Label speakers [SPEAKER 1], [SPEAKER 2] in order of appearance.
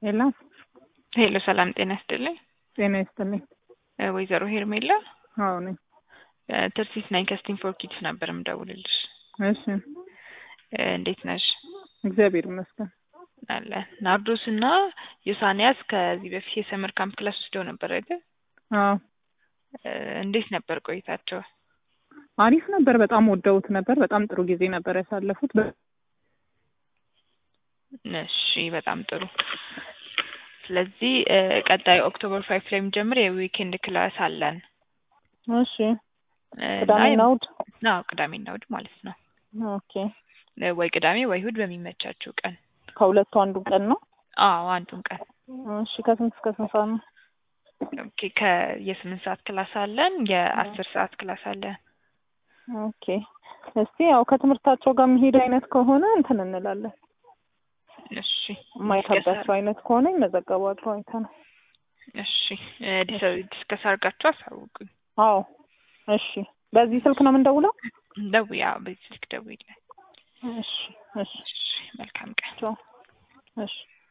[SPEAKER 1] ሄሎ
[SPEAKER 2] ሄሎ ሰላም ጤና ይስጥልኝ።
[SPEAKER 1] ጤና ይስጥልኝ።
[SPEAKER 2] እ ወይዘሮ ሄርሜላ
[SPEAKER 1] አዎ ነኝ።
[SPEAKER 2] እ ትርሲት ነኝ ከስቲም ፎር ኪድስ ነበር የምደውልልሽ።
[SPEAKER 1] እሺ
[SPEAKER 2] እ እንዴት ነሽ?
[SPEAKER 1] እግዚአብሔር ይመስገን።
[SPEAKER 2] አለ ናርዶስ እና ዮሳንያስ ከዚህ በፊት የሰመር ካምፕ ክላስ ወስደው ነበር አይደል?
[SPEAKER 1] አዎ
[SPEAKER 2] እ እንዴት ነበር ቆይታቸው?
[SPEAKER 1] አሪፍ ነበር። በጣም ወደውት ነበር። በጣም ጥሩ ጊዜ ነበር ያሳለፉት። በ-
[SPEAKER 2] እሺ በጣም ጥሩ። ስለዚህ እ ቀጣይ ኦክቶበር ፋይቭ ላይ የሚጀምር የዊኬንድ ክላስ አለን።
[SPEAKER 1] እሺ
[SPEAKER 2] እ እና
[SPEAKER 1] ቅዳሜና እሑድ
[SPEAKER 2] አዎ ቅዳሜና እሑድ ማለት ነው።
[SPEAKER 1] ኦኬ።
[SPEAKER 2] እ ወይ ቅዳሜ ወይ እሑድ በሚመቻችው ቀን።
[SPEAKER 1] ከሁለቱ አንዱ ቀን ነው።
[SPEAKER 2] አዎ አንዱን ቀን።
[SPEAKER 1] እሺ ከስንት እስከ ስንት ሰዓት ነው?
[SPEAKER 2] ኦኬ ከየስምንት ሰዓት ክላስ አለን፣ የአስር ሰዓት ክላስ አለን።
[SPEAKER 1] ኦኬ። እስቲ ያው ከትምህርታቸው ጋር የሚሄድ አይነት ከሆነ እንትን እንላለን።
[SPEAKER 2] እሺ
[SPEAKER 1] የማይከብዳቸው አይነት ከሆነ ይመዘገባሉ አይተን።
[SPEAKER 2] እሺ እ ዲስ- ዲስከስ አድርጋችሁ አሳውቁኝ።
[SPEAKER 1] አዎ እሺ። በዚህ ስልክ ነው የምንደውለው?
[SPEAKER 2] ደውዪ፣ አዎ በዚህ ስልክ ደውዪልኝ።
[SPEAKER 1] እሺ እሺ
[SPEAKER 2] እሺ መልካም ቀን።
[SPEAKER 1] ቻው። እሺ